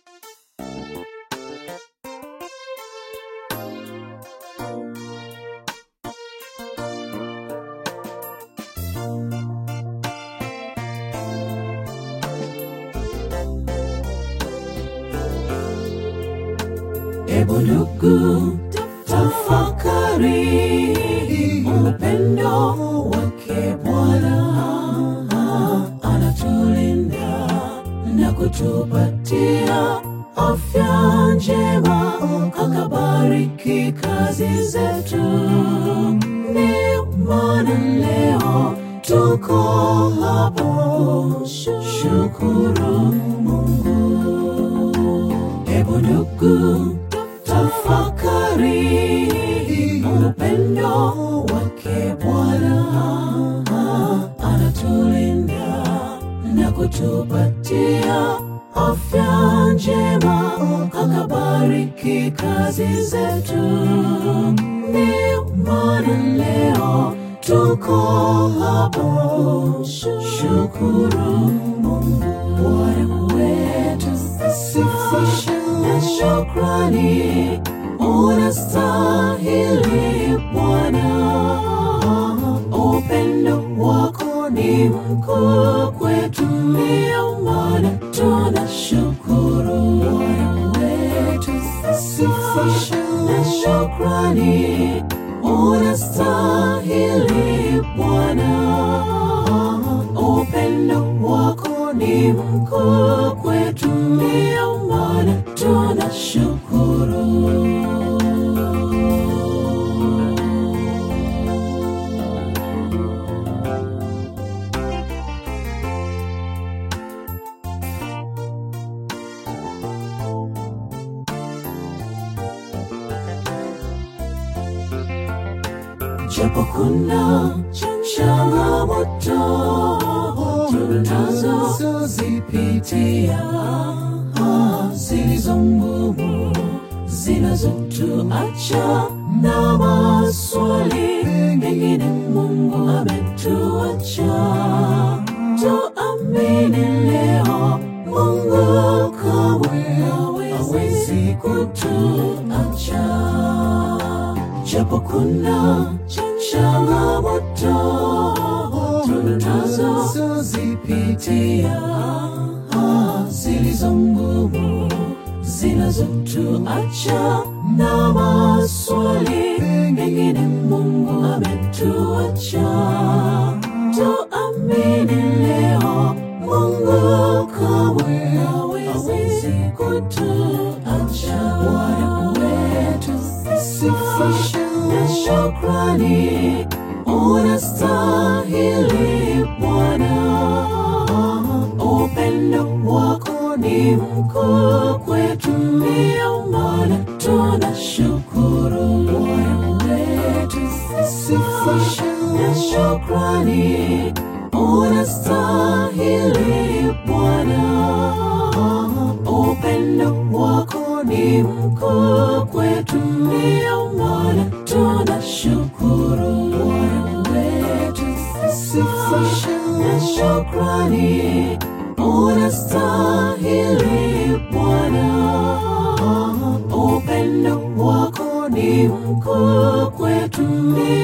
Hebu ndugu, tafakari upendo wake Bwana, anatulinda na kutupatia afya njema, akabariki kazi zetu. Ndio maana leo tuko hapo, shukuru Mungu. Hebu ndugu, tafakari upendo wake Bwana, anatulinda na kutupatia afya njema, akabariki kazi zetu. Ndio maana leo tuko hapo, shukuru Mungu. Bwana wetu sifa na shukrani, unastahili Bwana. Upendo wako ni mkuu kwetu, ndio maana tunashukuru. Bwana wetu sifa na shukrani, unastahili Bwana. Upendo wako ni mkuu kwetu, ndio maana tunashukuru. Japo kuna changamoto tunazozipitia zilizo ngumu zinazotuacha na maswali mengine Mungu ametuacha. Tuamini leo Mungu kamwe hawezi kutuacha japo kuna changamoto tunazozipitia zilizo ngumu zinazotuacha na maswali mengine Mungu ametuacha. Tuamini leo Mungu kamwe hawezi kutuacha. Bwana wetu sifa na shukrani, unastahili Bwana. Upendo wako ni mkuu kwetu, ndio maana tunashukuru. Bwana wetu sifa na shukrani, unastahili Bwana. Upendo wako ni mkuu kwetu, ndio maana tunashukuru. Bwana wetu sifa na shukrani, unastahili Bwana. Upendo wako ni mkuu kwetu, ndio